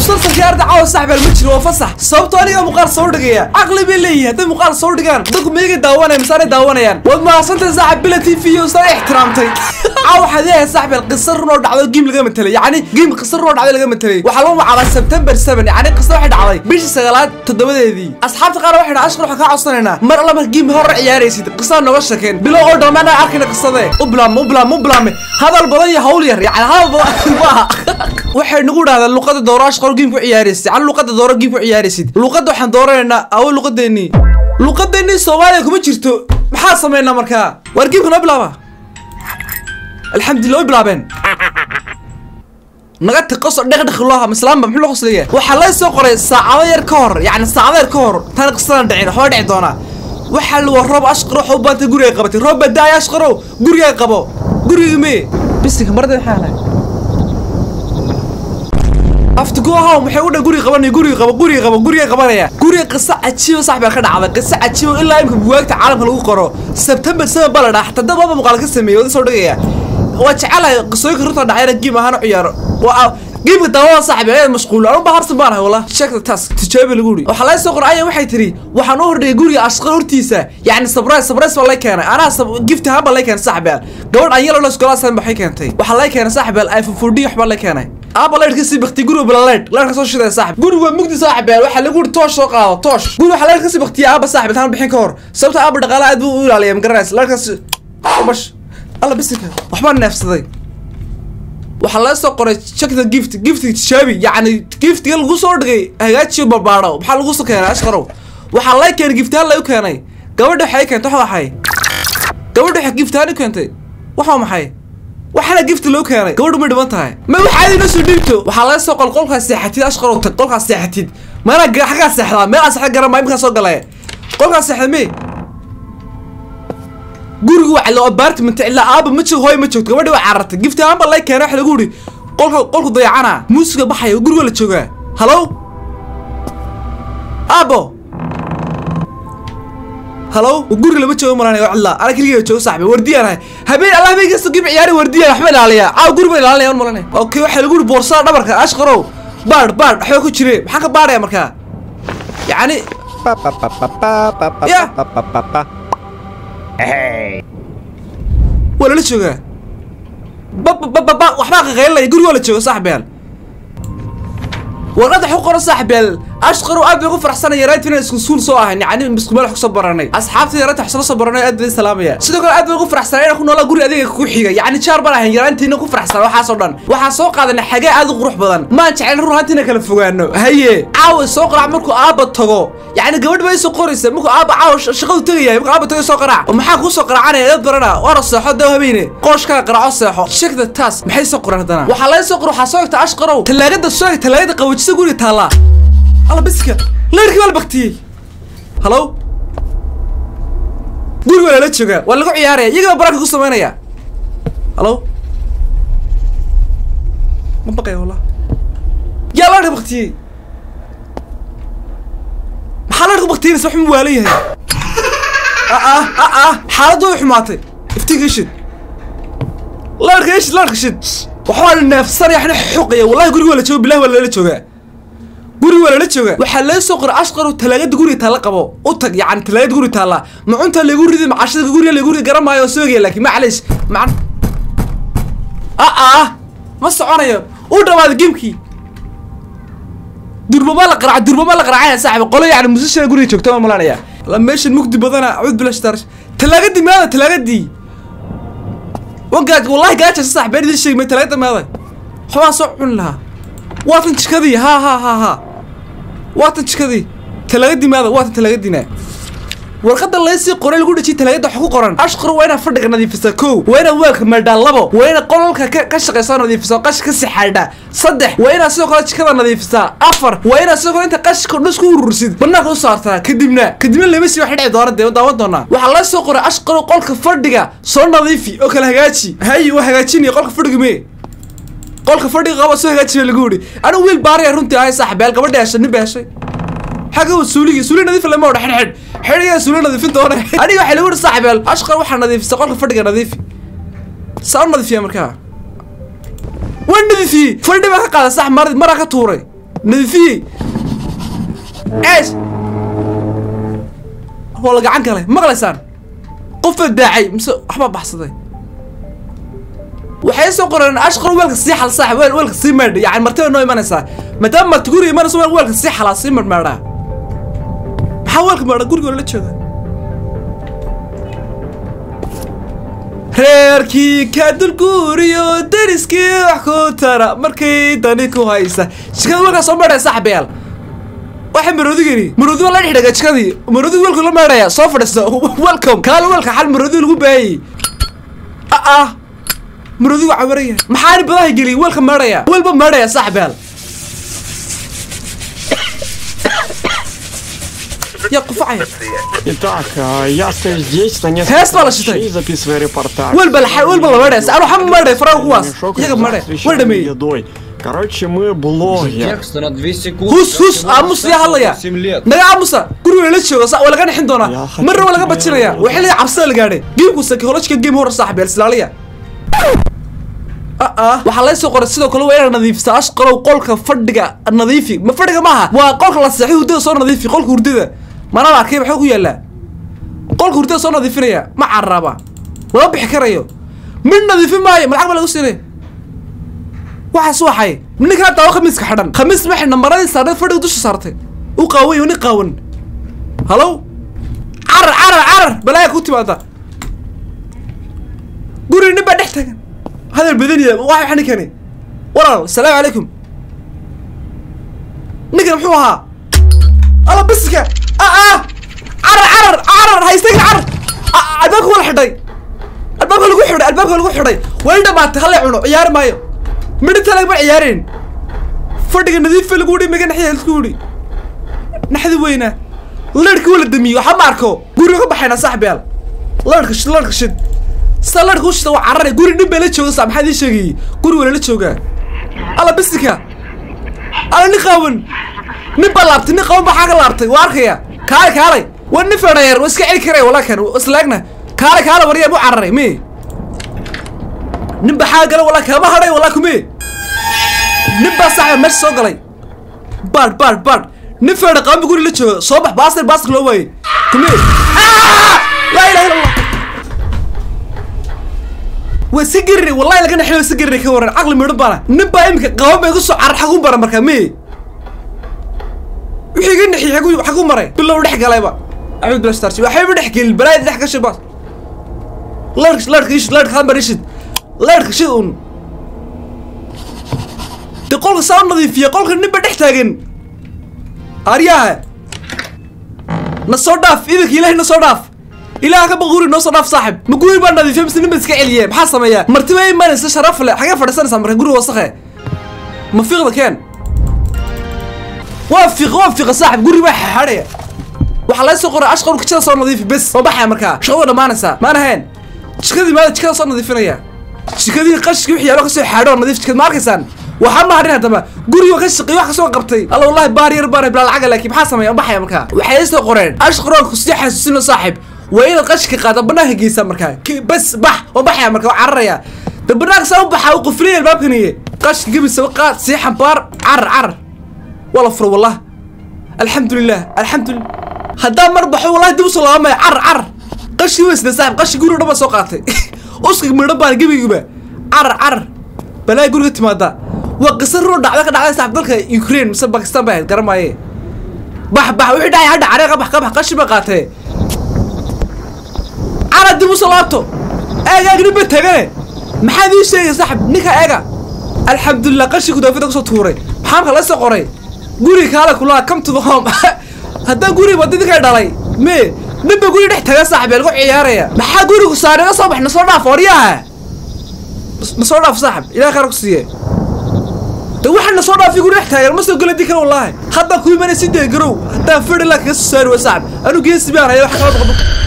musalsalkii arda caawa saxbeel ma jiro waa fasax sababtoo aniga muuqaal soo dhigaya caqli bay leeyihin hadday muuqaal soo dhigaan dadku meega daawanaya misaanay daawanayaan waad mahadsantahay saaxib bila t v iyo saa ixtiraamtay caawa waxaad leeyahay saxbeel qisa run oo dhacdo geem laga matelay yacni geem qisa run oo dhacdo laga matelay waxaa lagu magacaabaa september seven yacni qisa waxay dhacday bishii sagaalaad toddobadeedii asxaabta qaar waxay dhaha ashqar waxaan kaa codsanaynaa mar alla marka geem hore ciyaaraysid qisaa nooga shakeen bilow oo dhammaan aan arkayna qisade u bilaabme u bilaabme u bilaabme hadal badan iyo hawl yar yacni hadal badan maaha waxay nagu dhahdeen luqada dooro ashqar geem ku ciyaaraysid yacni luqada dooro geem ku ciyaaraysid luqada waxaan dooranaynaa awo luqadeennii luqadeennii soomaaliya kuma jirto maxaa samaynaa markaa waar geemka noo bilaaba alxamdulillah way bilaabeen naga tiqoso dhekdhekloha mislaamba muxuu la qoslaya waxaa la soo qoray saacado yar ka hor yacni saacado yar ka hor tan qisadan dhicin waxba dhici doonaa waxaa la waa roob ashqaro waxa u baantay guriga qabatay roob baa daaya ashqarow guriga qabo guriga mee bisinka marada maxaa lahay aftigohaw maxay u dhan guriga qabanaya guriga qabo guriga qabo guriga qabanaya guriga qiso cajiiba sax baa ka dhacday qiso cajiiba ilaa imka buwaagta caalamka lagu qoro september seven baa la dhaha xataa dad baba muuqaal ka sameeyey wada soo dhigaya waa jecelahay qisooyinka runta dhacayna giim ahaan u ciyaaro waa giimka daawada saaxibi ayada mashquul anu baharsan baan ahay wala sheegta taas tijaabi lagu yidhi waxaa laga soo qoray ayan waxay tiri waxaan u hordhigay guriga ashqar hortiisa yacni sabrais sabrais baa lay keenay anaa gift ahaan baa lay keenay saaxibaal gabadh aan yalo iskolaasaan baxay keentay waxaa lay keenay saaxibaal iphone four d waxbaa lay keenay aaba leydhka sii bakti guriga bila leydh leydhka soo shidaya saaxib guriga waa mugdi saaxibaal waxaa lagu yidhi toosh soo qaado toosh guriga waxaa leydhka sii baktiya aaba saaxib intaan bixin ka hor sababta aaba dhaqaalaha aad buu u ilaaliya magaranaysa leydhkaas bash alla bisinka waxbaa neefsaday waxaa laga soo qoray checkta gift giftiga tijaabi yacni giftiga lagu soo dhigay hagaajiyo barbaadho maxaa lagu soo keenay ashqarow waxaa lay keenay giftahaan lagu keenay gabadha waxay keentay waxa waxay gabadha waxay giftahaan u keentay waxa maxay waxaana gift loo keenay gabadhu ma dhiban tahay ma waxaad inoo soo dhiibto waxaa laga soo qol qolkaas seexatid ashqarow tag qolkaas seexatid meelaa xaggaa seexdaa meel aan seexda garan maa imkaa soo galay qolkaas seexda mee guriga waa lo apartment ilaa aaba ma joogo hooy ma joogto gabadhi waa carartay gift ahaan baa lay keenay waxa lagu yidhi qolka qolku dayacana muusiga baxaya guriga la joogaa halow aabo halow guriga lama joogo malan waa cidlaa ana keliga joogo saaxibi wardiyaan ahay habeen allah habeen kasta gib ciyaari wardiyaan waxba ilaaliyaa caaw guriga ilaalinaya un malanay okay waxaa lagu yidhi boorsada dhabarka ashqarow baadh baadh waxba ku jire maxaan ka baadhaya markaa yacni ya waa lala joogaa babababa waxbaa qaqaylaya guriga waa la jooga saaxibayaal warqadda waxu qoran saaxibayaal ashqarow aad bay ugu faraxsanay yaraantii inaan isku suul soo ahay yacni isku meel wax kusoo baranay asxaabta yaraanta wax soo soo baranay aad bay salaamaya sidoo kale aad bay ugu faraxsanay inaan ku noolaa guri adiga ku xiga yacni jaar baan ahayn yaraantiina ku faraxsan waxaasoo dhan waxaan soo qaadanay xagee aad u qurux badan maan jecel run ahaantiina kala fogaano haye caawa soo qaraac markuu aabba tago yacni gabadh bay soo qoraysa markuu aabba caawa shaqadu tagayahay markuu aabba tago soo qaraac oo maxaa kuu soo qaraacanaya dad barana waana seexo daw habeene qooshkaa qaraaco seexo sheegda taas maxay soo qoran haddana waxaa laga soo qora waxaa soo egta ashqarow talaagada soo eg talaagada qawajisa guriga taallaa alla biska leerkii baa la baktiyey halow guriga waa lala joogaa waa lagu ciyaaraya iyagaba baraanka ku samaynaya halow ma baqaya wallah yaa leerka baktiyey maxaa leerka baktiyeynas wax mu waalan yahay ah ah ah xaaladdu way xumaatay iftiinka ishid leerka ishid leerka shid waxbaa neefsanaya waxna xoqaya wallahi guriga waa la jooga bilahi waa lala joogaa guriga waa lala jooga waxaa laga soo qoray ashqarow talaagada guriga taalla qabo u tag yacni talaagada guriga taalla macunta lagu ridi macashada guriga lagu ridi garan maayo oo soogaya laakiin macalish macan ah ah ma soconayo u dhawaaday geemkii durbama la qaraac durbama la qaraacaya saaxiib qolo yacni musishada guriga joogta ma malanaya la meeshan mugdi badana cud bilash tar talaagadii meeda talaagadii wagaaj wallahi gaaja saaxiib been idin sheegmay talaagada meeda waxbaa soo cuni lahaa waatan jikadii ha ha ha ha waatan jikadii talaagadii maada waatan talaagadiina warqadda laysii qoray lagu dhejiyay talaagada waxa ku qoran ashqar waa inaad fadhiga nadiifisaa kow waa inaad weelka meedhaa labo waa inaad qolalka ka ka shaqaysaa nadiifisaa qashi ka sixaadha saddex waa inaad sidoo kale jikada nadiifisaa afar waa inaad sidoo kale inta qashika dhus ku urursid banaanka u saartaa kadibna kadibna lama sii wax dhici doona dee daawan doonaa waxaa la soo qoray ashqaro qolka fadhiga soo nadiifi oo kala hagaaji hayi waa hagaajinaya qolka fadhiga mee qolka fadhiga qaba soo hagaajiya lagu yidhi anigu wiil baariya runtii ahay saaxiibeel gabadha heshay nin ba heshay xagga wa suuligii suuli nadiif lama odha xidhxidh xidhigaa suuli nadiifin doona aniga waxaa lagu yidhi saaxiibeel ashqar waxaa nadiifisa qolka fadhiga nadiifi saa u nadiifiya markaa waa nadiifiyey fadhi baa ka qaaday sax mar maraa ka tuuray nadiifiyey eesh waa la gacan galay maqlaysaan qofba daacay mise waxbaa baxsaday waxay soo qoreen ashqar weelka sii xal saaxib weel weelka sii meedh yani martida noo imanaysaa maadaama marti guriga imanayso weel weelka sii xalaa sii marmeedhaa maxaa weelka meedha guriga la jooga reerkii ka dulguuriyo deriskii wax ku tara markay dani ku haysa jikada weelkaa soo meedhaya saaxibayaal waxa maroodigani maroodi waa la dhexdhaga jikadii maroodiga weelku la meedhaya soo fadhiista welcome kaala weelka xal maroodi lagu baayay ah ah maroodigu cawaraya maxaani badaha geliy weelka meedhaya weelba meedhaya saaxibayaal ya qufacaya Итак, а, я стою здесь на Тест несколько вала считай. ночей, записывая репортаж. weelba la weelba la meedhaya anu waxba meedhay faraha kuwaas Мешок iyaga с meedhay way освещенной dhameeyey едой. Короче, мы блогер. Текст на 2 секунды. hus hus aamus yaa hadlaya 7 лет. naga aamusa guriga la jooga sa waa laga nixin doonaa Yaa khatar marna waa laga ku bajinaya yaala. waxay leeyahay cabsida la gaadhay geemku psychological game hore saaxiib islaaliya ah waxaa laga soo qoray sidoo kale waa inaad nadiifisa ashqalow qolka fadhiga nadiifi ma fadhiga maaha waa qolka la seexay hurdada soo nadiifi qolka hurdada manaba arkay maxaa ku yaallaa qolka hurdada soo nadiifinaya ma caraba lama bixi karayo mid nadiifin maayo malacag ba lagu siinay waxaas waxay ninkaa daawo khamiiska xidhan khamiis maxay nambaradii saarneed fadhiga dusha saartay u qaawan nin qaawan halow carar carar carar balaaya ku timaada guri nin baa dhex tagan hadal badaniya waxa waxa ninkani walaal asalaamu calaykum ninkan muxuu ahaa ala biska ah ah carar carar carar haystagin carar Ah, ah, albaabka waa la xidhay albaabka lagu xidhay albaabka lagu xidhay waa in dhamaatay hala cuno ciyaari maayo midhinta lagama ciyaareen fadhiga nadiifa lagu udhi maga naxya isku udhi naxdi weyna leerhka waa la damiye waxa ma arko guriga ka baxayna saaxibayaal leerhka shid leerhka shid sida leerhka u shida waa carare guri nin baa la jooga saa maxaa idin sheegayey guri waa lala joogaa alla bisika alla nin qaawan nin baa laabtay nin qaawan baa xaa ka laabtay waa arkaya kaalay kaalay waa nin fedhayeer waa iska celi karaya walaa kan islaagna kaalay kaalay waryaa mu cararay mi nin baa xaa gala walaa kama hadhay walaa kume nin baa saaxiba meesha soo galay baadh baadh baadh nin feedha qabanba guri la jooga soo bax baasir baasir loo waayey kume laa ilaha illa allah waa si gerine wallahi laga naxay waa si gerine ka waran caqli midhan baana nin baa iminka qaban ba igu soo carar xagu bara markaa me wixii iga naxiyey xagu xagu maray bilow dhex galayba axmed bila starsi waxayba dhex gelin balaayada dhex gashay baas leerka leerka ishid leerka hambar ishid leerka shid un de qolka saa u nadiifiya qolka ninba dhex taagan aryaha na soo dhaaf idanka ilaahay na soo dhaaf ilaah ka baquri noo soo dhaaf saaxib ma guri baa nadiifiya mise ninba iska celiye maxaa sameeyaa martiba imanaysa sharaf le xagee fadhiisanaysaa marka guri wasakhe ma fiiqda keen waa fiiq waa fiiqa saaxib guri baa xaadhaya waxaa laga soo qoray ashqar kijada soo nadiifi bes waa baxaya markaa shaqada dhammaanaysaa maan ahayn jikadii maada jikada soo nadiifinaya jikadii qashkii wixii yaalo kasoo xaadho oo nadiif jikad ma arkaysaan waxaa ma hadhin haddaba guriga ka shaqeey wax kasoo qabtay alla wallahi baar yar baar bilaa lacaga laakiin maxaa sameeya waa baxaya markaa waxay soo qoreen ashqaroonku sii xasuusino saaxib waa inaad qashka qaada banaanka geysaa markaa Ki- bes bax waa baxaya markaa waa cararaya de banaanka saa u baxaa u quflinaya albaabkaniye qashka gebisaba qaad sii xambaar carar carar waa la furo wallah alxamdu lilah alxamdu lilah haddaa mar baxo wallahi dib usoo laabamaya carar carar qashkii weysna saaxib qashkii guriga dhan baa soo qaatay uskig midhan baan gebigaba carar carar balaa guriga timaada waa qisa roo dhacda ka dhacday saaxib dalka ukraine mise bakistan bay ahayd garamaaye bax bax wixii dhacay hadha caree qabax qabax qashi ba qaatee cara dib usoo laabto eeg eeg nin ba tagane maxaad ii sheegay saaxib ninka eega alxamdulilah qashi gudaafida kusoo tuuray maxaa marka la soo qoray guri kaale kulaa come to the home haddaa guri wada ninka dhalay me nin ba guri dhex taga saaxib ee lagu ciyaaraya maxaa gurigu saaray na soo bax na soo dhaaf waryaha na soo dhaaf saaxib ilaah khayr ku siiye de waxaan na soo dhaafi guri dhex taagan ma soo gala di kara wallaahi haddaa ku imanay si dee garow haddaa fadhi laa kaga soo saari wa saaxib anu geesi baan haya wax kala qabo